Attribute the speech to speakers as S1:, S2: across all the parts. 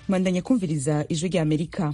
S1: mwandanya kumviriza ijwi rya amerika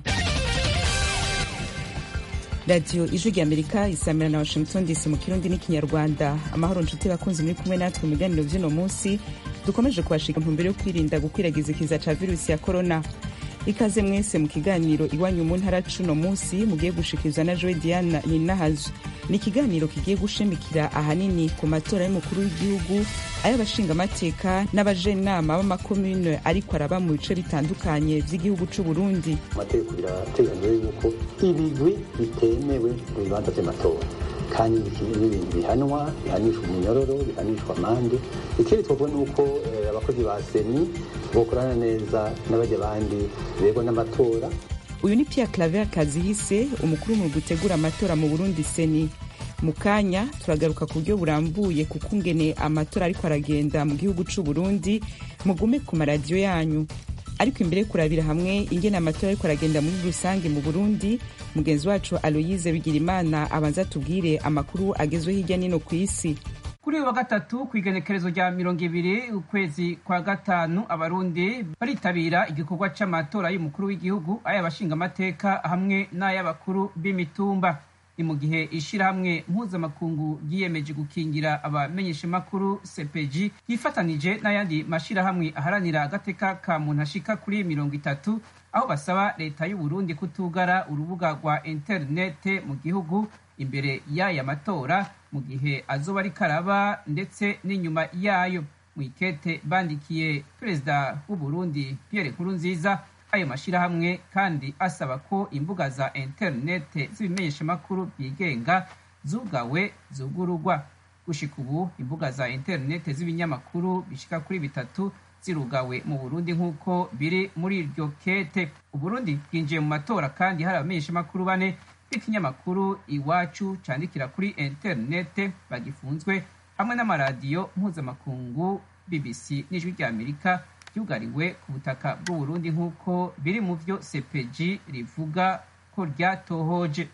S1: radiyo ijwi rya amerika isamira na washington dc mu kirundi n'ikinyarwanda amahoro nshuti bakunzi muri kumwe natwe mu biganiro vy'uno munsi dukomeje kubashika ntumbero yo kwirinda gukwiragiza ikiza ca virusi ya korona ikaze mwese mu kiganiro iwanyu mu ntara cuno munsi mugiye gushikirizwa na joe diana ninahazo ni ikiganiro kigiye gushimikira ahanini ku matora y'umukuru w'igihugu ay'abashingamateka n'abajenama b'amakomune ariko araba mu bice bitandukanye vy'igihugu c'uburundi
S2: amategeko birateganywa yuko ibigwi bitemewe mu bibanza vy'amatora kandi n'ibintu bihanwa bihanishwa umunyororo bihanishwa amande ikindi twavuga ni uko abakozi ba seni bokorana neza n'abajya abandi bego n'amatora
S1: uyu ni pierre claver kazihise umukuru mu gutegura amatora mu burundi seni mu kanya turagaruka ku buryo burambuye kuko ungene amatora ariko aragenda mu gihugu c'uburundi mugume ku maradiyo yanyu ariko imbere yo kurabira hamwe ingene amatora ariko aragenda muri rusange mu burundi mugenzi wacu aloyize bigirimana abanza tubwire amakuru agezwe hirya nino ku isi
S3: kuri uyu wa gatatu ku igenekerezo rya mirongo ibiri ukwezi kwa gatanu abarundi baritabira igikorwa c'amatora y'umukuru w'igihugu ay'abashingamateka hamwe n'ay'abakuru b'imitumba ni mu gihe ishirahamwe mpuzamakungu ryiyemeje gukingira abamenyeshamakuru cpg yifatanije n'ayandi mashirahamwe aharanira agateka ka muntu ashika kuri mirongo itatu aho basaba leta y'uburundi kutugara urubuga rwa interinete mu gihugu imbere y'aya matora mu gihe azoba ariko araba ndetse n'inyuma yayo mu ikete bandikiye perezida w'uburundi pierre nkurunziza ayo mashirahamwe kandi asaba ko imbuga za interinete z'ibimenyeshamakuru byigenga zugawe zugurugwa gushika ubu imbuga za interinete z'ibinyamakuru bishika kuri bitatu zirugawe mu burundi nk'uko biri muri iryo kete uburundi bwinjiye mu matora kandi hari abamenyeshamakuru bane b'ikinyamakuru iwacu candikira kuri interinete bagifunzwe hamwe n'amaradiyo mpuzamakungu bbc n'ijwi rya amerika ryugariwe ku butaka bw'uburundi nk'uko biri mu vyo cpg rivuga ko ryatohoje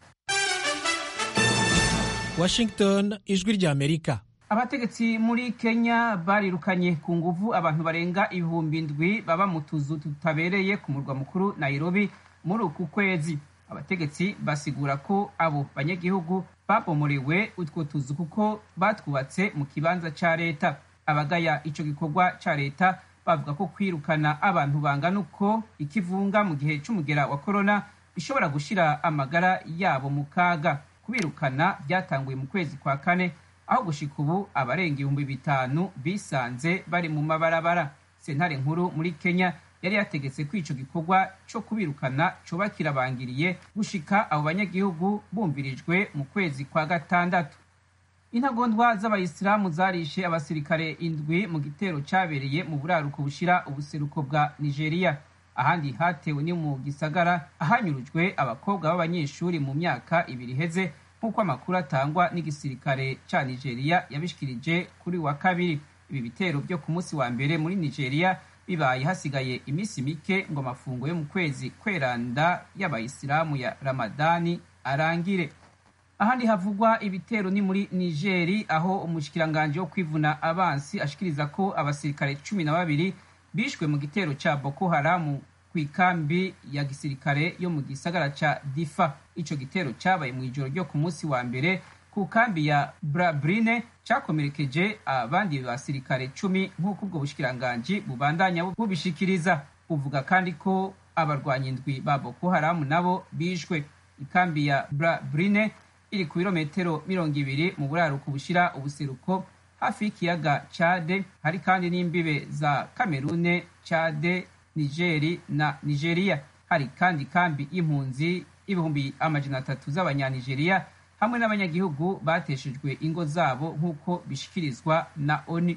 S4: washington ijwi rya amerika
S3: abategetsi muri kenya barirukanye ku nguvu abantu barenga ibihumbi ndwi baba mu tuzu tutabereye ku murwa mukuru nairobi muri uku kwezi abategetsi basigura ko abo banyagihugu babomorewe utwo tuzu kuko batwubatse mu kibanza ca leta abagaya ico gikorwa ca leta bavuga ko kwirukana abantu bangana uko ikivunga mu gihe c'umugera wa korona bishobora gushira amagara yabo mu kaga kubirukana byatanguye mu kwezi kwa kane aho gushika ubu abarenga ibihumbi bitanu bisanze bari mu mabarabara sentare nkuru muri kenya yari yategetse ko ico gikorwa co kubirukana coba kirabangiriye gushika abo banyagihugu bumvirijwe mu kwezi kwa gatandatu intagondwa z'abayisilamu zarishe abasirikare indwi mu gitero cabereye mu buraruko bushira ubuseruko bwa nigeria ahandi hatewe ni mu gisagara ahanyurujwe abakobwa b'abanyeshuri mu myaka ibiri iheze nk'uko amakuru atangwa n'igisirikare ca nigeria yabishikirije kuri wa kabiri ibi bitero byo ku munsi wa mbere muri nigeria bibaye hasigaye iminsi mike ngo amafungo yo mu kwezi kweranda y'abayisilamu ya ramadani arangire ahandi havugwa ibitero ni muri nigeri aho umushikiranganji wo kwivuna abansi ashikiriza ko abasirikare cumi na babiri bishwe mu gitero ca boko haramu ku ikambi ya gisirikare yo mu gisagara ca difa ico gitero cabaye mu ijoro ryo ku munsi wa mbere ku kambi ya brabrine cakomerekeje abandi basirikare cumi nk'uko ubwo bushikiranganji bubandanya bubishikiriza buvuga kandi ko abarwanyi indwi ba boko haramu nabo bishwe ikambi ya brabrine iri ku birometero mirongo ibiri mu buraruko bushira ubuseruko hafi y'ikiyaga cade hari kandi n'imbibe za kamerune cade nigeri na nigeria hari kandi kambi y'impunzi ibihumbi amajana atatu z'abanyanigeriya hamwe n'abanyagihugu bateshejwe ingo zabo nk'uko bishikirizwa na oni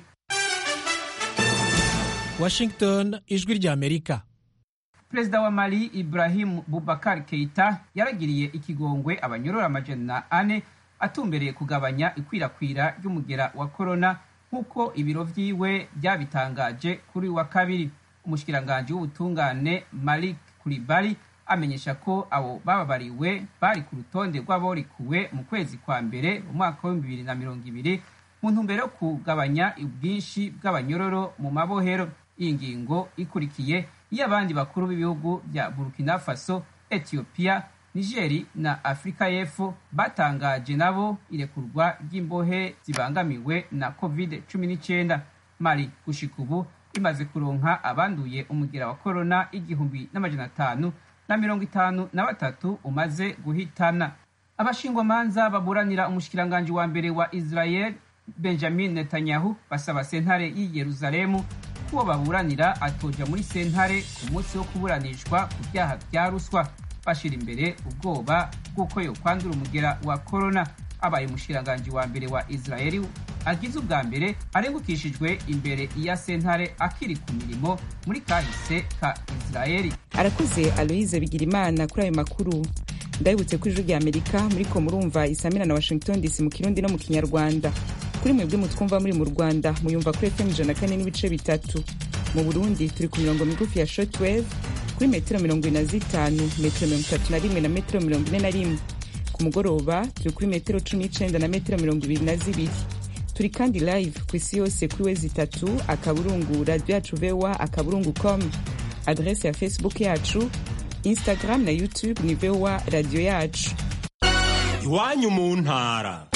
S4: washington ijwi rya amerika
S3: perezida wa mali ibrahim bubakar keita yaragiriye ikigongwe abanyorora amajana ane atumbereye kugabanya ikwirakwira ry'umugera wa korona nk'uko ibiro vyiwe byabitangaje kuri wa kabiri umushikiranganji w'ubutungane malik kuribari amenyesha ko abo bababariwe bari ku rutonde rw'aborikuwe mu kwezi kwa mbere mu mwaka w'ibihumbi bibiri na mirongo ibiri mu ntumbero yo kugabanya ubwinshi bw'abanyororo mu mabohero iyi ngingo ikurikiye y'abandi bakuru b'ibihugu bya burkina faso ethiopia nigeri na afurika y'epfo batangaje nabo irekurwa ry'imbohe zibangamiwe na covid 19 mali gushika ubu imaze kuronka abanduye umugera wa korona igihumbi n'amajana atanu na mirongo itanu na batatu umaze guhitana abashingwamanza baburanira umushikiranganji wa mbere wa israel benjamin netanyahu basaba sentare y'i yeruzalemu kuwo baburanira atoja muri sentare ku munsi wo kuburanishwa ku byaha bya ruswa bashira imbere ubwoba bw'uko yokwandura umugera wa korona abaye umushikiranganji wa mbere wa israeli agize ubwa mbere arengukishijwe imbere ya sentare akiri ku mirimo muri kahise ka israeli
S1: arakoze aloise bigirimana kuri ayo makuru ndabibutse ko ijwi rya amerika muriko murumva isamira na washington dc mu kirundi no mu kinyarwanda kuri mwebwe mutwumva muri mu rwanda muyumva kuri fm ijana kane n'ibice bitatu mu burundi turi ku mirongo migufi ya shortwave kuri metero mirongo ine na zitanu metero mirongo itatu na rimwe na metero mirongo ine na rimwe ku mugoroba turi kuri metero cumi n'icenda na metero mirongo ibiri na zibiri turi kandi live ku isi yose kuri wezi itatu akaburungu radio yacu voa akaburungu com adrese ya facebook yacu instagram na youtube ni voa radio yacu
S5: iwanyu mu ntara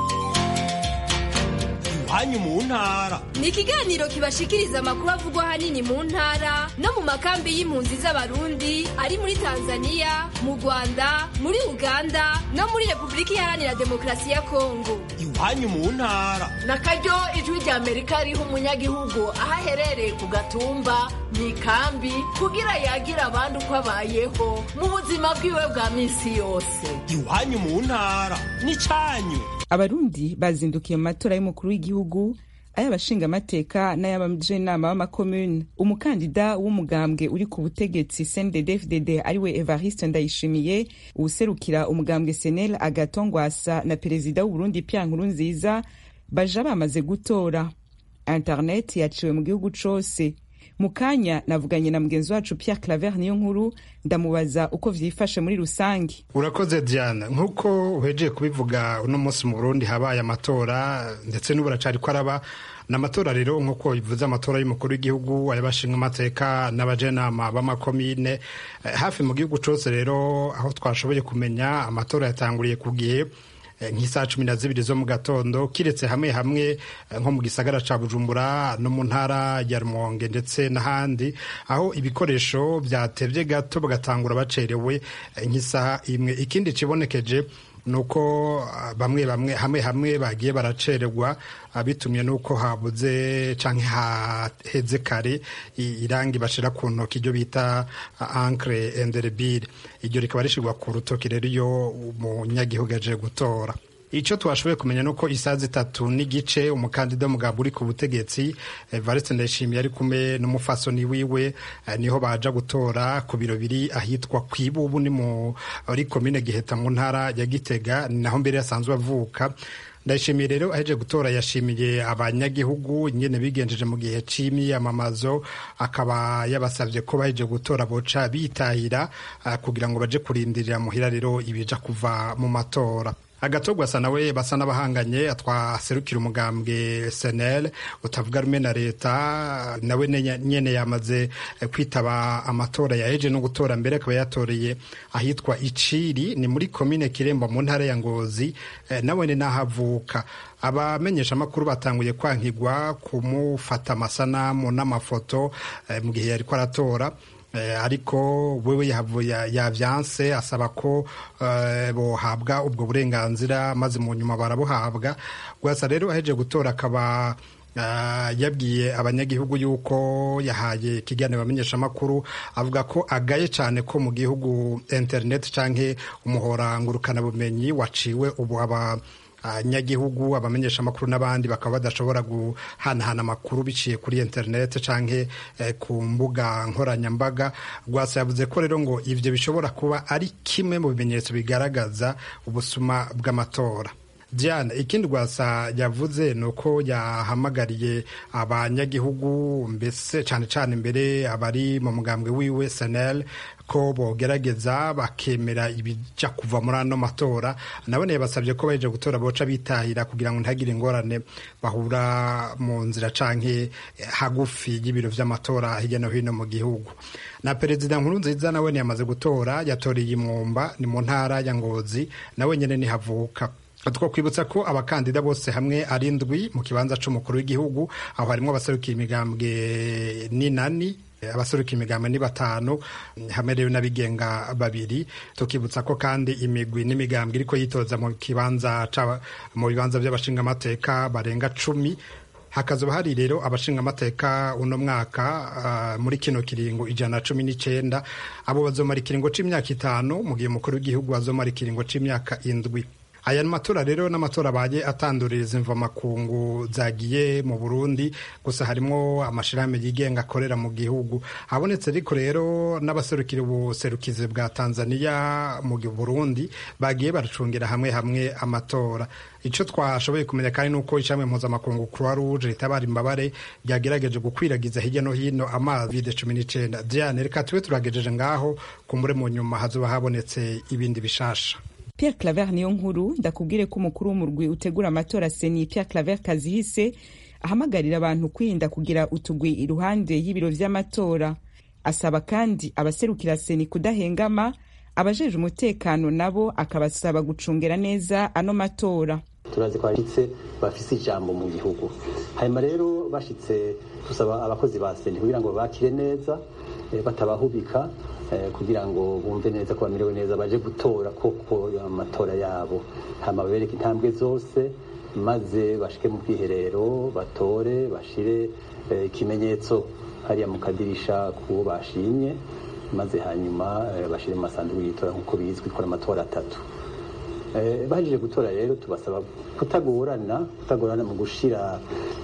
S5: iwanyu mu ntara
S6: ni ikiganiro kibashikiriza amakuru avugwa ahanini mu ntara no mu makambi y'impunzi z'abarundi ari muri tanzania mu rwanda muri uganda no muri repubulika iharanira demokarasi ya kongo
S5: iwanyu mu ntara
S7: na karyo ijwi rya amerika riha umunyagihugu aho aherereye ku gatumba mu ikambi kugira yagira abandi uko abayeho mu buzima bwiwe bwa minsi yose
S5: iwanyu mu ntara n'icyanyu
S1: abarundi bazindukiye mu matora y'umukuru w'igihugu ay'abashingamateka n'ay'abajenama b'amakomune umukandida w'umugambwe uri ku butegetsi cndd-fdd ariwe evariste ndayishimiye uwuserukira umugambwe senel agatongwasa na perezida w'uburundi pia nkuru nziza baja bamaze gutora internet yaciwe mu gihugu cose mu kanya navuganye na mugenzi wacu pierre claver niyo nkuru ndamubaza uko vyifashe muri rusange
S8: urakoze diana nk'uko uhejeye kubivuga uno munsi mu burundi habaye amatora ndetse n'ubu aracari ko araba ni amatora rero nk'uko bivuze amatora y'umukuru w'igihugu ay'abashinga amateka n'abajenama b'amakomine hafi mu gihugu cose rero aho twashoboye kumenya amatora yatanguriye ku gihe nk'isaha cumi na zibiri zo mu gatondo kiretse hamwe hamwe nko mu gisagara ca bujumbura no mu ntara ya rumonge ndetse n'ahandi aho ibikoresho byatevye gato bagatangura bacerewe nk'isaha imwe ikindi cibonekeje nuko bamwe bamwe hamwe hamwe bagiye baracererwa bitumye nuko habuze canke haheze kare irangi bashira ku ntoki iryo bita ancre enderebile iryo rikaba rishirwa ku rutoki rero iyo umunyagihugu aje gutora icyo twashoboye kumenya nuko isaha zitatu n'igice umukandida w'umugabo uri ku butegetsi Evariste Ndayishimiye ari kumwe n'umufasoni wiwe niho baja gutora ku biro biri ahitwa Kwibubu ni muri komine Giheta mu ntara ya Gitega naho mbere yasanzwe avuka ndayishimiye rero aheje gutora yashimiye abanyagihugu ingene bigenjeje mu gihe c'imyiyamamazo akaba yabasavye ko baheje gutora boca bitahira kugira ngo baje kurindirira muhira rero ibija kuva mu matora agatogwa asa nawe basa n'abahanganye twaserukira umugambwe senel utavuga rumwe na leta nawe nyene yamaze kwitaba amatora yaheje no gutora mbere akaba yatoreye ahitwa iciri ni muri komine kiremba mu ntara ya ngozi nawe ni nahavuka abamenyesha amakuru batanguye kwankigwa kumufata amasanamu n'amafoto mu gihe yariko aratora ariko wewe yavyanse asaba ko bohabwa ubwo burenganzira maze mu nyuma barabuhabwa gusa rero aheje gutora akaba yabwiye abanyagihugu yuko yahaye ikiganiro abamenyeshamakuru avuga ko agaye cyane ko mu gihugu internet canke umuhora ngurukanabumenyi waciwe ubu aba abanyagihugu abamenyesha amakuru n'abandi bakaba badashobora guhanahana amakuru biciye kuri interineti canke ku mbuga nkoranyambaga rwasa yavuze ko rero ngo ivyo bishobora kuba ari kimwe mu bimenyetso bigaragaza ubusuma bw'amatora diane ikindi rwasa yavuze ni uko yahamagariye abanyagihugu mbese cyane cyane imbere abari mu mugambwe wiwe senel ko bogerageza bakemera ibijya kuva muri ano matora nabone yabasabye ko baje gutora boca bitahira kugira ngo ntagire ingorane bahura mu nzira canke hagufi y'ibiro vy'amatora hirya no hino mu gihugu na perezida nkuru nziza nawe yamaze gutora yatoreye imwumba ni mu ntara ya ngozi nawe nyene nihavuka two kwibutsa ko abakandida bose hamwe ari indwi mu kibanza c'umukuru w'igihugu aho harimwo abaserukira imigambwe n'inani abaseruka imigambwe ni batanu hamwe rero n'abigenga babiri tukibutsa ko kandi imigwi n'imigambwe iriko yitoza mu kibanza mu bibanza by'abashingamateka barenga cumi hakazoba hari rero abashingamateka uno mwaka uh, muri kino kiringo ijana na cumi n'icenda abo bazomara ikiringo c'imyaka itanu mu gihe umukuru w'igihugu azomara ikiringo c'imyaka indwi aya matora rero n'amatora abaye atanduririza imvamakungu zagiye mu burundi gusa harimwo amashirahamwe yigenga akorera mu gihugu habonetse ariko rero n'abaserukira ubuserukizi bwa tanzania mu burundi bagiye baracungira hamwe hamwe amatora icyo twashoboye kumenya kandi nuko ishami mpuzamakungu croix rouge ritabara imbabare ryagerageje gukwiragiza hirya no hino amazi vide cumi n'icenda diane reka tube turagejeje ngaho kumbure mu nyuma hazoba habonetse ibindi bishasha
S1: Pierre Claver niyo nkuru ndakubwire ko umukuru w'umurwi utegura amatora seni Pierre Claver Kazihise ahamagarira abantu kwirinda kugira utugwi iruhande y'ibiro vy'amatora asaba kandi abaserukira seni kudahengama abajeje umutekano nabo akabasaba gucungera neza ano matora
S2: turazi ko bashitse bafise ijambo mu gihugu hanyuma rero bashitse tusaba abakozi ba seni kugira ngo bakire neza batabahubika kugira ngo bumve neza ko bamerewe neza baje gutora koko amatora yabo hama babereke intambwe zose maze bashike mu bwiherero batore bashire ikimenyetso hariya mu kadirisha kuwo bashimye maze hanyuma bashire mu masanduku y'itora nk'uko bizwi ikora amatora atatu bahejeje gutora rero tubasaba kutagorana kutagorana mu gushira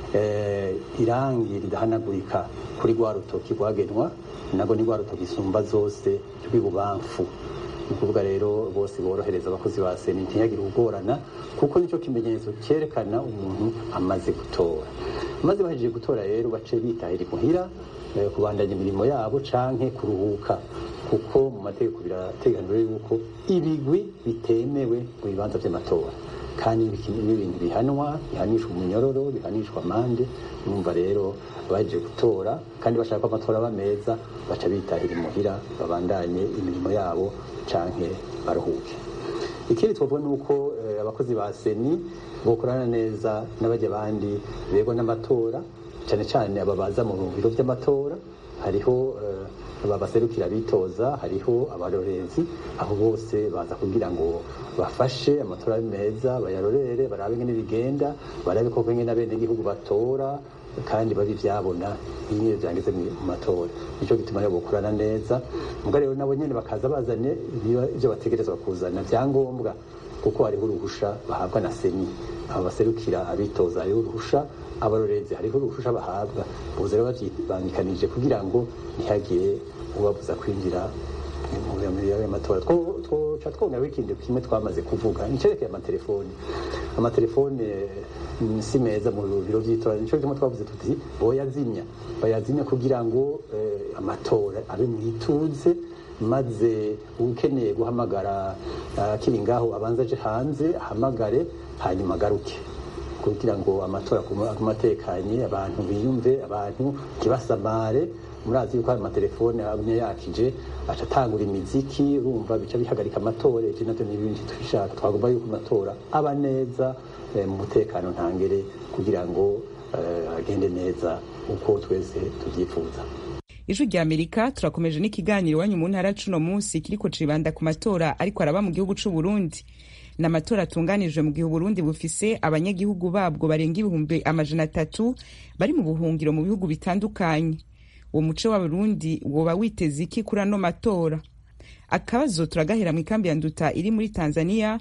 S2: irangi ridahanagurika kuri rwa rutoki rwagenwa nabwo ni rwa rutoki isumba zose rw'ibubamfu ni ukuvuga rero bose borohereza abakozi ba seni ntiyagire ubugorana kuko nicyo kimenyetso cyerekana umuntu amaze gutora maze bahejeje gutora rero bace bitahira imuhira kubandanya imirimo yabo canke kuruhuka kuko mu mategeko birateganijwe yuko ibigwi bitemewe mu bibanza by'amatora kandi n'ibintu bihanwa bihanishwa umunyororo bihanishwa amande numva rero baje gutora kandi bashaka ko amatora aba meza baca bitahira imuhira babandanye imirimo yabo canke baruhuke ikindi twavuga ni uko abakozi ba seni bokorana neza n'abajya abandi bego n'amatora cyane cyane aba baza mu biro by'amatora hariho babaserukira bitoza hariho abarorezi aho bose baza kugira ngo bafashe amatora meza bayarorere barabe ingene bigenda barabe koko ingene abenegihugu batora kandi babi byabona iyo byangeze mu matora nicyo gituma rero bokorana neza mbwa rero nabo nyene bakaza bazanye ibyo bategerezwa kuzana byangombwa kuko hariho uruhusha bahabwa na seni abo baserukira abitoza hariho uruhusha abarorezi hariho uruhusha bahabwa buze rero babyibangikanije kugira ngo ntihagire ubabuza kwinjira y'amatora twoca twongeraho ikindi kimwe twamaze kuvuga nicerekeye amatelefoni amatelefone si meza mu biro by'itora nico gituma twavuze tuti boyazimya bayazimya kugira ngo amatora abe mu ituze maze ukeneye guhamagara akiri ngaho abanza aje hanze ahamagare hanyuma agaruke kugira ngo amatora atekanye abantu biyumve abantu ntibasamare murazi yuko hari amatelefone amwe yakije aca atangura imiziki urumva bica bihagarika amatora ivyo navyo n'ibindi tubishaka twagomba yuko amatora aba neza mu mutekano ntangere kugira ngo agende neza uko twese tuvyifuza
S1: ijwi rya amerika turakomeje n'ikiganiro iwanyu mu ntara cuno munsi kiriko cibanda ku matora ariko araba mu gihugu c'u burundi ni amatora atunganijwe mu gihe uburundi bufise abanyagihugu babwo barenga ibihumbi amajana atatu bari mu buhungiro mu bihugu bitandukanye uwo muco w'abarundi woba witeze iki kuri ano matora akabazo turagahera mu ikambi ya nduta iri muri tanzania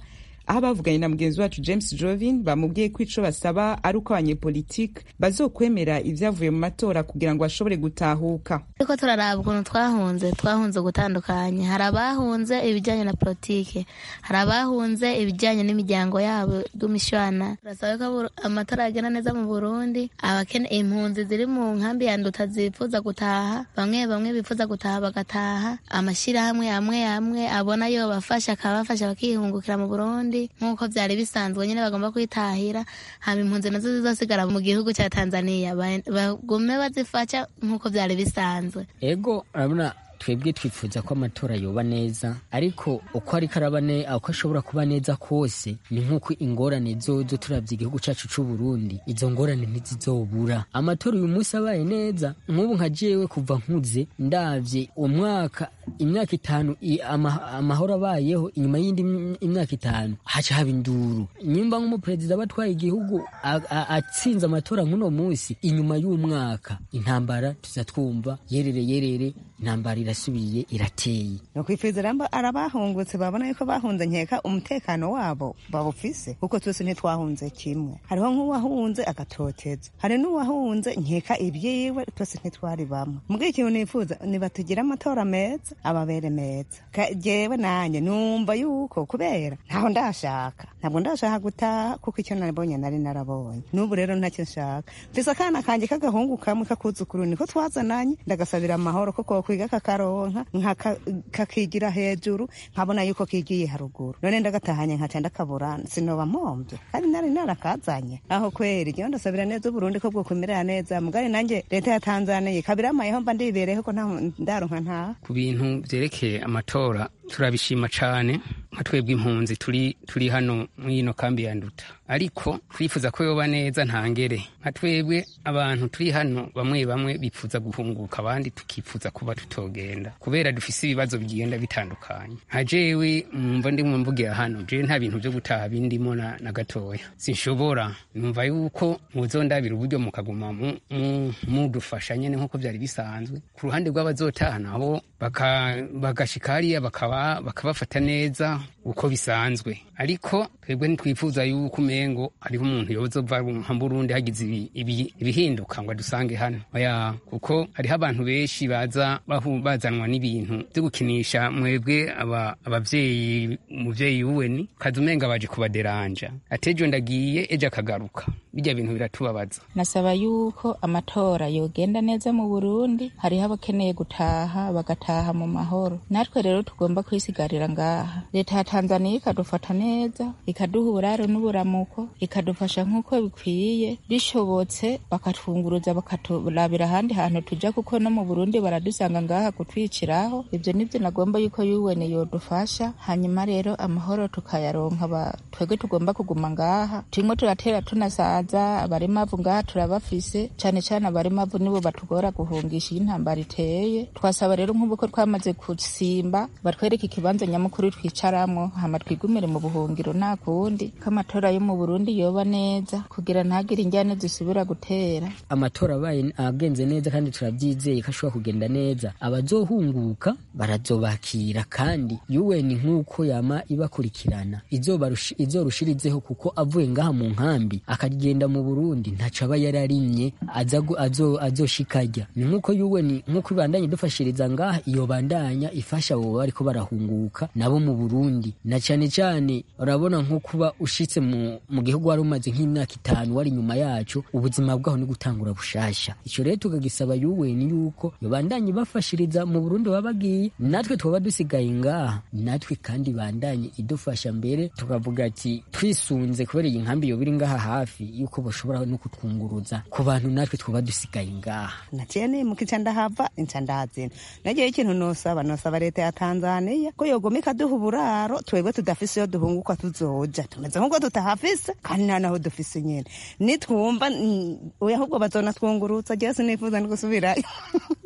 S1: aho bavuganye na mugenzi wacu james jovin bamubwiye ko ico basaba ari uko abanyepolitike bazokwemera ivyavuye mu matora kugira ngo bashobore gutahuka
S9: ariko turaraba ukuntu twahunze twahunze gutandukanye hari abahunze ibijyanye na politike hari abahunze ibijyanye n'imiryango yabo y'umishwana turasaba ko amatora yagenda neza mu burundi abakene impunzi ziri mu nkambi ya nduta zifuza gutaha bamwe bamwe bifuza gutaha bagataha amashyirahamwe amwe amwe abona yo bafasha akabafasha bakihungukira mu burundi nk'uko byari bisanzwe nyine bagomba kwitahira hama impunzi nazo zizosigara mu gihugu cya tanzania bagume bazifasha nk'uko byari bisanzwe
S10: ego urabona twebwe twifuza ko amatora yoba neza ariko uko ariko araba uko ashobora kuba neza kose ni nk'uko ingorane zozo turabye igihugu cyacu cy'u Burundi izo ngorane ntizizobura amatora uyu munsi abaye neza nk'ubu nka jewe kuva nkuze ndavye umwaka imyaka itanu amahoro abayeho inyuma y'indi imyaka itanu haca haba induru nyimba nk'umuperezida aba atwaye igihugu atsinze amatora nk'uno munsi inyuma y'umwaka intambara tuza twumva yerere yerere intambara irasubiye irateye
S11: nokwifuriza ramba arabahungutse babona yuko bahunze nkeka umutekano wabo bawufise kuko twese ntitwahunze kimwe hariho nk'uwahunze agatoteza hari n'uwahunze nkeka ibyiwe twese ntitwari bamwe mbwira ikintu nifuza nibatugire amatora meza ababere meza jewe nanjye numva yuko kubera ntaho ndashaka ntabwo ndashaka gutaha kuko icyo nabonye nari narabonye n'ubu rero ntacyo nshaka mfise akana kanjye k'agahungu kamwe kakuzukuru niko twazananye ndagasabira amahoro kuko kwiga kakaronka kakigira hejuru nkabona yuko kigiye haruguru none ndagatahanye nkaca ndakabura sinoba mpombye kandi nari narakazanye aho kweri ngewe ndasabira neza uburundi ko bwokumerera neza mugari nanjye leta ya tanzania kabiramayeho mba ndibereho ko ndaronka ntaha
S12: ku bintu vyerekeye amatora turabishima cane nka twebwe impunzi turi turi hano mw'ino kambi ya nduta ariko twifuza ko yoba neza ntangere nka twebwe abantu turi hano bamwe bamwe bifuza guhunguka abandi tukifuza kuba tutogenda kubera dufise ibibazo bigenda bitandukanye nka jewe mwumva ndimwe mvugira hano jewe nta bintu vyo gutaha bindimo na, na gatoya sinshobora numva yuko muzondabira uburyo mukaguma mudufasha mu, mu nyene nk'uko vyari bisanzwe ku ruhande rw'abazotaha nabo bagashika hariya bakaba bakabafata neza uko bisanzwe ariko twebwe ntitwifuza yuko umengo hariho umuntu yozova nka burundi hagize ibihinduka ngo adusange hano oya kuko hariho abantu benshi baza bazanwa n'ibintu byo gukinisha mwebwe abavyeyi umuvyeyi wuweni kaza umenga baje kubaderanja atejo ndagiye ejo akagaruka bijya bintu biratubabaza
S13: nasaba yuko amatora yogenda neza mu burundi hariho abakeneye gutaha bagataha mu mahoro natwe rero tugomba kwisigarira ngaha leta ya tanzaniya ikadufata neza ikaduha uburaro n'uburamuko ikadufasha nk'uko bikwiye bishobotse bakatwunguruza bakaturabira ahandi hantu tuja kuko no mu burundi baradusanga ngaha kutwiciraho ibyo nibyo nagomba yuko yuwene yodufasha hanyuma rero amahoro tukayaronka twebwe tugomba kuguma ngaha turimo turatera tunasaza abarimavu ngaha turabafise cane cane abarimavu nibo batugora guhungisha iyo intambara iteye twasaba rero nk'ubu ko twamaze gusimba batwereke ikibanza nyamukuru twicaramwo hama twigumire mu buhungiro nta kundi ko amatora yo mu burundi yoba neza kugira ntagire injyane zisubira gutera
S10: amatora abaye agenze neza kandi turabyizeye ko ashobora kugenda neza abazohunguka barazobakira kandi yuweni nk'uko yama ibakurikirana izorushirizeho kuko avuye ngaha mu nkambi akagenda mu burundi ntaco aba yararimye azoshikarya ni nk'uko yuweni nk'uko ibandanye dufashiriza ngaha iyo bandanya ifasha abo bariko barahunguka nabo mu burundi na cane cane urabona nko kuba ushitse mu, mu gihugu wari umaze nk'imyaka itanu wari inyuma yacu ubuzima bwaho ni gutangura bushasha ico rero tukagisaba yuweni yuko yobandanye bafashiriza mu burundi baba bagiye natwe twaba dusigaye ngaha natwe kandi bandanye idufasha mbere tukavuga ati twisunze kubera iyi nkambi yoba iri ngaha hafi yuko bashobora no kutwunguruza ku bantu natwe twaba dusigaye ngaha
S11: naciye nimuka ica ndahava inca ndazina nagiye ikintu nosaba nosaba leta ya tanzaniya ko yogoma ikaduha uburaro twebwe tudafise iyo duhunguka tuzoja tumeze nk'uko tutahafise kandi nta naho dufise nyene nitwumva oya ahubwo bazona twungurutsa jewe sinifuza no gusubirayo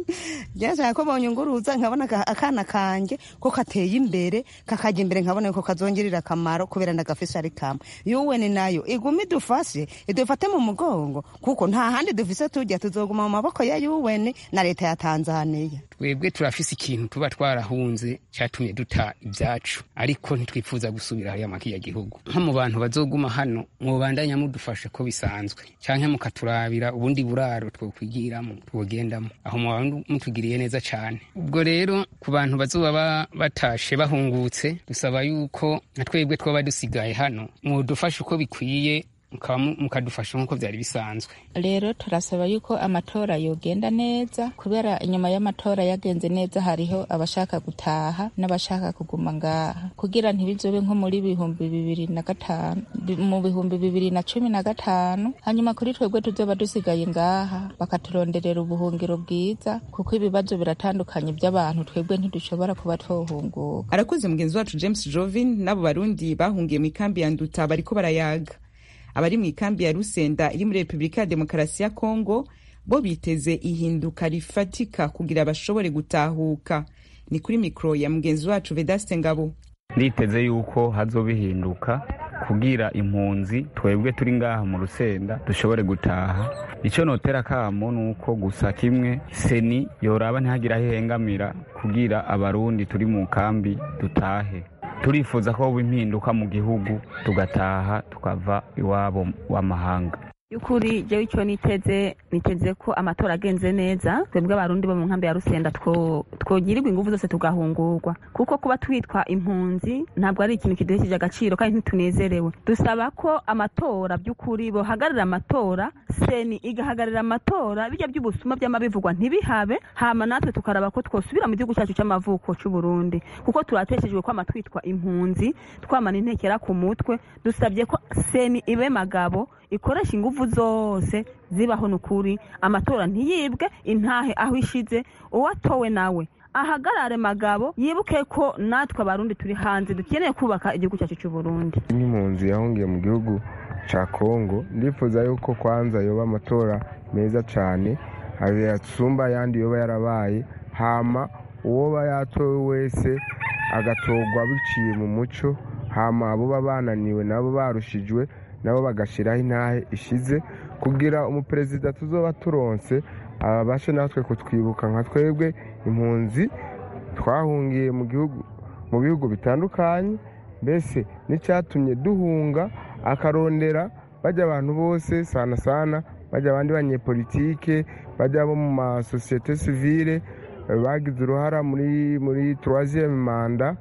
S11: byashaka ko bonyunguruza nkabona aka- akana kanje ko kateye imbere kakajya imbere nkabona ko kazongerera akamaro kubera ndagafise ari kamwe yuweni nayo iguma idufashe idufate mu mugongo kuko nta handi dufise tujya tuzoguma mu maboko ya yuweni na leta ya tanzaniya
S12: twebwe turafise ikintu tuba twarahunze cyatumye duta ibyacu ariko ntitwifuza gusubira hariya makiya gihugu nko mu bantu bazoguma hano mwobandanya mudufashe ko bisanzwe canke mukaturabira ubundi buraro twokwigiramo twogendamo aho mwaba mutugiriye neza cane ubwo rero ku bantu bazoba ba- batashe bahungutse dusaba yuko nka twebwe twoba dusigaye hano mwodufashe uko bikwiye mukaba mu- mukadufasha nk'uko vyari bisanzwe
S13: rero turasaba yuko amatora yogenda neza kubera inyuma y'amatora yagenze neza hariho abashaka gutaha n'abashaka kuguma ngaha kugira ntibizobe nko muri bihumbi bibiri na gatanu bi- mu bihumbi bibiri na cumi na gatanu hanyuma kuri twebwe tuzoba dusigaye ngaha bakaturonderera ubuhungiro bwiza kuko ibibazo biratandukanye by'abantu twebwe ntidushobora kuba twohunguka
S1: arakoze mugenzi wacu james jovin n'abo barundi bahungiye mu ikambi ya nduta bariko barayaga abari mu ikambi ya rusenda iri muri repubulika ya demokarasi ya kongo bo biteze ihinduka rifatika kugira bashobore gutahuka ni kuri mikoro ya mugenzi wacu vedaste ngabo
S14: nditeze yuko hazobihinduka kugira impunzi twebwe turi ngaha mu rusenda dushobore gutaha icyo notera kamo ni uko gusa kimwe seni yoraba ntihagire aho ihengamira kugira abarundi turi mu kambi dutahe turifuza ko hoba impinduka mu gihugu tugataha tukava iwabo w'amahanga
S15: y'ukuri jewe icyo niteze niteze ko amatora agenze neza twebwe abarundi bo mu nkambi ya rusenda two- twogirirwa ingufu zose tugahungurwa kuko kuba twitwa impunzi ntabwo ari ikintu kiduhesheje agaciro kandi ntitunezerewe dusaba ko amatora by'ukuri bohagararira amatora seni igahagararira amatora bijya by'ubusuma by'amabivugwa ntibihabe hama natwe tukaraba ko twosubira mu gihugu cyacu cy'amavuko cy'u Burundi kuko turateshejwe kwama twitwa impunzi twamana intekera ku mutwe dusabye ko seni ibe magabo ikoresha ingufu zose zibaho nukuri amatora ntiyibwe intahe aho ishize uwatowe nawe ahagarare magabo yibuke ko natwe abarundi turi hanze dukeneye kubaka igihugu cyacu cy'u Burundi
S16: nk'impunzi yahungiye mu gihugu cya kongo ndifuza yuko kwanza yoba amatora meza cyane yasumba ayandi yoba yarabaye hama uwoba yatowe wese agatorwa biciye mu muco hama abo baba bananiwe nabo barushijwe nabo bagashyiraho intahe ishize kugira umuperezida tuzoba turonse abashe natwe kutwibuka nka twebwe impunzi twahungiye mu gihugu mu bihugu bitandukanye mbese n'icyatumye duhunga akarondera bajya abantu bose sana sana bajya abandi banyepolitike bajya bo mu masosiyete sivile bagize uruhara muri muri turaziyeme manda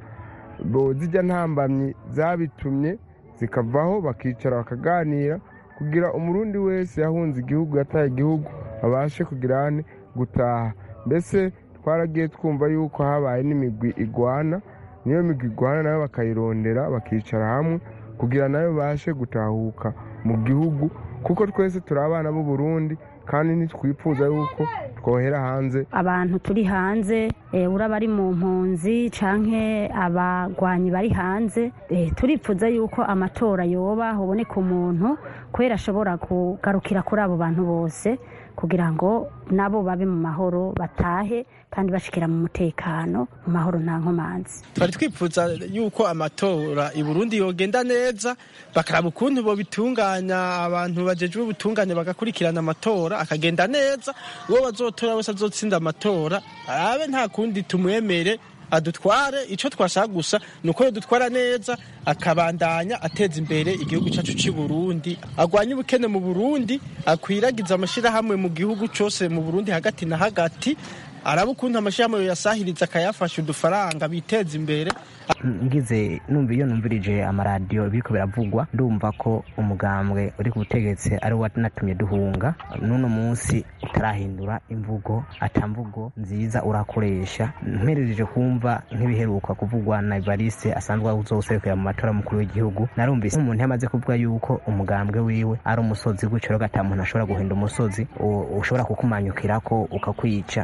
S16: bo zijya ntambamyi zabitumye zikavaho bakicara bakaganira kugira umurundi wese yahunze igihugu yataye igihugu abashe kugira ane gutaha mbese twaragiye twumva yuko habaye n'imigwi igwana niyo migwi igwana nayo bakayirondera bakicara hamwe kugira nayo babashe gutahuka mu gihugu kuko twese turi abana b'u Burundi kandi ntitwifuza yuko twohera hanze
S17: abantu turi hanze eh, uraba ari mu mpunzi canke abagwanyi bari hanze eh, turipfuza yuko amatora yoba hoboneka umuntu kubera ashobora kugarukira kuri abo bantu bose kugira ngo nabo babe mu mahoro batahe kandi bashikira mu mutekano mu mahoro nta nkomanzi
S4: twari twifuza yuko amatora i burundi yogenda neza bakaraba ukuntu bobitunganya abantu bajejwe ubutungane bagakurikirana amatora akagenda neza uwo bazotora wese azotsinda amatora arabe nta kundi tumwemere adutware icyo twashaka gusa ni uko dutwara neza akabandanya ateza imbere igihugu cyacu cy'i Burundi agwanye ubukene mu Burundi akwiragiza amashyirahamwe mu gihugu cyose mu Burundi hagati na hagati araba ukuntu amashyirahamwe yasahiriza akayafasha udufaranga biteza imbere
S18: ngize numva iyo numvirije amaradiyo biriko biravugwa ndumva ko umugambwe uri ku butegetsi ari wo wanatumye duhunga n'uno munsi utarahindura imvugo ata mvugo nziza urakoresha mperereje kumva nk'ibiheruka kuvugwa na evariste asanzwe uzoserukira mu matora mukuru w'igihugu narumvise umuntu yamaze kuvuga yuko umugambwe wiwe ari umusozi gutyo rero ata muntu ashobora guhinda umusozi u- ushobora kukumanyukirako ukakwica naciye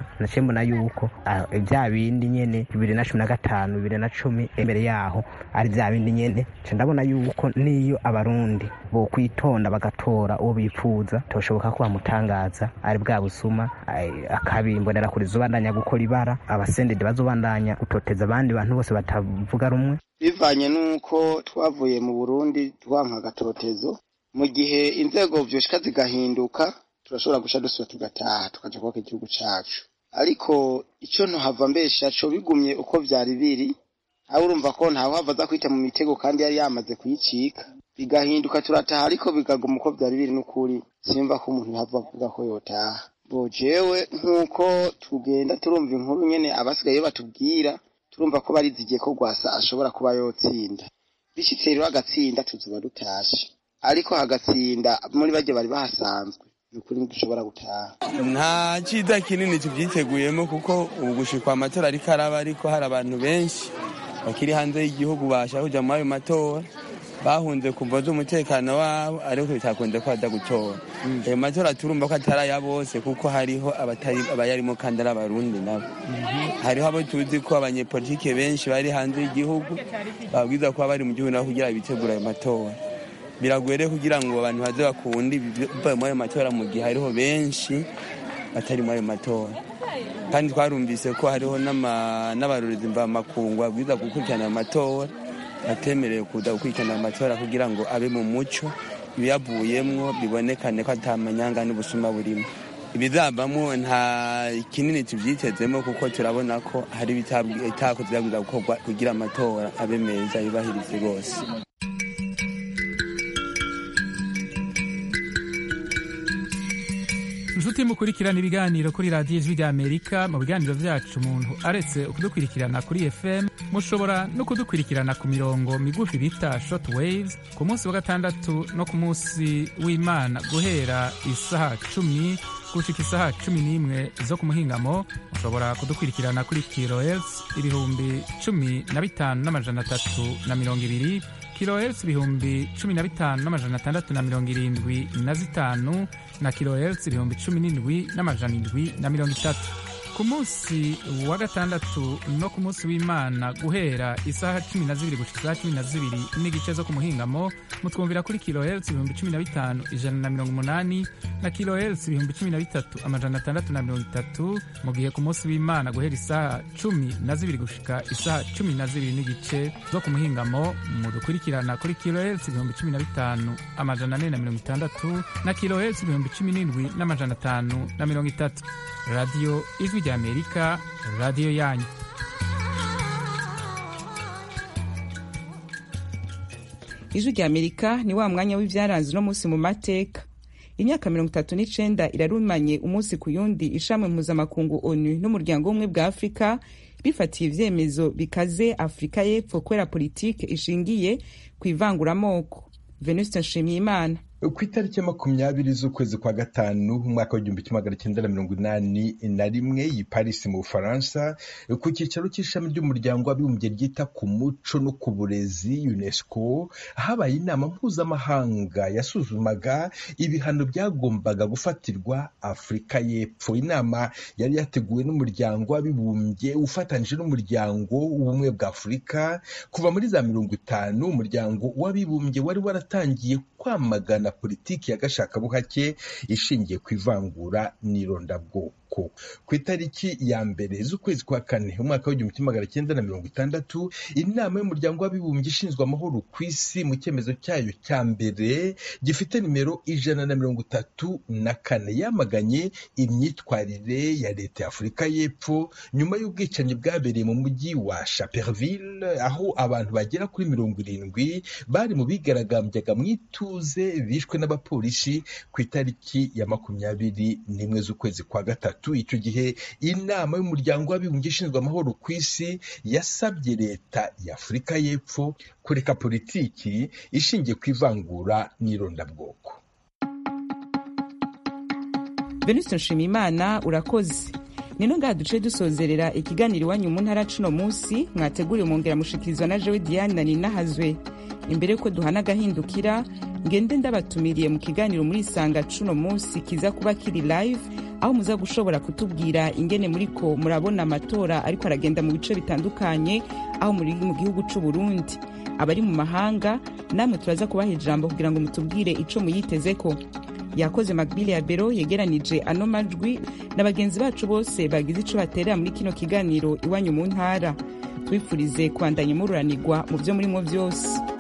S18: mbona yuko ah, bya bindi nyene bibiri na cumi na gatanu bibiri na cumi imbere yaho ari bya bindi nyene nca ndabona yuko niyo abarundi bokwitonda bagatora uwo bipfuza toshoboka ko bamutangaza ari bwa busuma ai- akabimbonera kuri zobandanya gukora ibara abasendede bazobandanya gutoteza abandi bantu bose batavuga rumwe
S19: bivanye n'uko twavuye mu burundi twanka agatotezo mu gihe inzego vyoshika zigahinduka turashobora guca dusubira tugataha tukaja kubaka igihugu cacu ariko ico ntohava mbesha co bigumye uko vyari biri aho urumva ko ntawe hava aza kwita mu mitego kandi yari yamaze kuyicika bigahinduka turataha ariko bikaguma uko vyari biri n'ukuri simva ko umuntu yava avuga ko yotaha bo jewe nk'uko tugenda turumva inkuru nyene abasigaye batubwira turumva ko barizigiye ko rwasa ashobora kuba yotsinda bishitse rero agatsinda tuzoba dutashe ariko hagatsinda muri barya bari bahasanzwe ni ukuri ntidushobora gutaha
S20: nta cyiza kinini tubyiteguyemo kuko ubu gushikwa amatora ariko araba ariko hari abantu benshi bakiri hanze y'igihugu bashaka kujya muri ayo matora bahunze kumva z'umutekano wabo ariko bitakunze ko bajya gutora ayo matora turumva ko atari aya bose kuko hariho abatari abayarimo kandi ari abarundi nabo hariho abo tuzi ko abanyepolitike benshi bari hanze y'igihugu babwiza kuba bari mu gihugu nabo kugira bitegura ayo matora biragoye rero kugira ngo abantu baze bakunde bivaye muri ayo matora mu gihe hariho benshi batari muri ayo matora kandi twarumvise ko hariho n'ama- n'abarorezi mvamakungu babwiza gukurikirana ayo matora batemerewe kuza gukurikirana ayo matora kugira ngo abe mu muco ibiyavuyemwo bibonekane ko atamanyanga n'ubusuma burimo ibizavamo nta kinini tubyitezemo kuko turabona ko hari ibitakoze byabwiza gukorwa kugira amatora abe meza yubahirize rwose
S21: inshuti mukurikirana ibiganiro kuri radiyo ijwi ry'amerika mu biganiro byacu umuntu aretse kudukurikirana kuri fm mushobora no kudukurikirana ku mirongo migufi bita short waves ku munsi wa gatandatu no ku munsi w'imana guhera isaha cumi gushika isaha cumi n'imwe zo ku muhingamo mushobora kudukurikirana kuri kilohertz ibihumbi cumi na bitanu n'amajana atatu na mirongo ibiri kilohertz ibihumbi cumi na bitanu n'amajana atandatu na mirongo irindwi na zitanu na kilohertz ibihumbi cumi n'indwi n'amajana indwi na mirongo itatu ku munsi wa gatandatu no ku munsi w'imana guhera isaha cumi na zibiri gushika isaha cumi na zibiri n'igice zo ku muhingamo mutwumvira kuri kilohertz ibihumbi cumi na bitanu ijana na mirongo umunani na kilohertz ibihumbi cumi na bitatu amajana atandatu na mirongo itatu mu gihe ku munsi w'imana guhera isaha cumi na zibiri gushika isaha cumi na zibiri n'igice zo ku muhingamo mudukurikirana kuri kilohertz ibihumbi cumi na bitanu amajana ane na mirongo itandatu na kilohertz ibihumbi cumi n'indwi n'amajana atanu na mirongo itatu radiyo ijwi ry'amerika radiyo yanyu
S1: ijwi rya amerika ni wa mwanya w'ibyaranze uno munsi mu mateka imyaka mirongo itatu n'icenda irarumanye umunsi ku yundi ishami mpuzamakungu onu n'umuryango w'ubumwe bwa afurika bifatiye ivyemezo bikaze afurika y'epfo kubera politike ishingiye ku ivanguramoko venuste nshimiyimana
S22: ku itariki ya makumyabiri z'ukwezi kwa gatanu umwaka w'igihumbi kimwe magana cyenda na mirongo inani na rimwe i Paris mu Bufaransa ku cyicaro cy'ishami ry'umuryango w'abibumbye ryita ku muco no ku burezi UNESCO habaye inama mpuzamahanga yasuzumaga ibihano byagombaga gufatirwa Afurika y'Epfo inama yari yateguwe n'umuryango w'abibumbye ufatanyije n'umuryango w'ubumwe bwa Afurika kuva muri za mirongo itanu umuryango w'abibumbye wari waratangiye kwamagana politiki ya gashakabuhake ishingiye ku ivangura n'irondabwoko ku itariki ya mbere z'ukwezi kwa kane umwaka w'igihumbi kimwe magana cyenda na mirongo itandatu inama y'umuryango w'abibumbye ishinzwe amahoro ku isi mu cyemezo cyayo cya mbere gifite nimero ijana na mirongo itatu na kane yamaganye imyitwarire ya leta ya afurika y'epfo nyuma y'ubwicanyi bwabereye mu mujyi wa chaperville aho abantu bagera kuri mirongo irindwi bari mu bigaragambyaga mu ituze bishwe n'abapolisi ku itariki ya makumyabiri n'imwe z'ukwezi kwa gatatu icyo gihe inama y'umuryango w'abibumbye ishinzwe amahoro ku isi yasabye leta ya afurika y'epfo kureka politiki ishingiye ku ivangura n'irondabwoko
S1: venuste nshimiyimana urakoze nino ngaha duce dusozerera ikiganiro iwanyu mu ntara cuno munsi mwateguriwe mwongera mushikirizwa na jewe diane na ninahazwe imbere yuko duhana agahindukira ngende ndabatumiriye mu kiganiro muri isanga cuno munsi kiza kuba kiri live aho muza gushobora kutubwira ingene muriko murabona amatora ariko aragenda mu bice bitandukanye aho muri mu gihugu c'u Burundi abari mu mahanga namwe turaza kubaha ijambo kugira ngo mutubwire ico muyitezeko yakoze magbili ya bero yegeranije ano majwi na bagenzi bacu bose bagize ico baterera muri kino kiganiro iwanyu mu ntara twifurize kwandanya mururanirwa mu vyo murimo vyose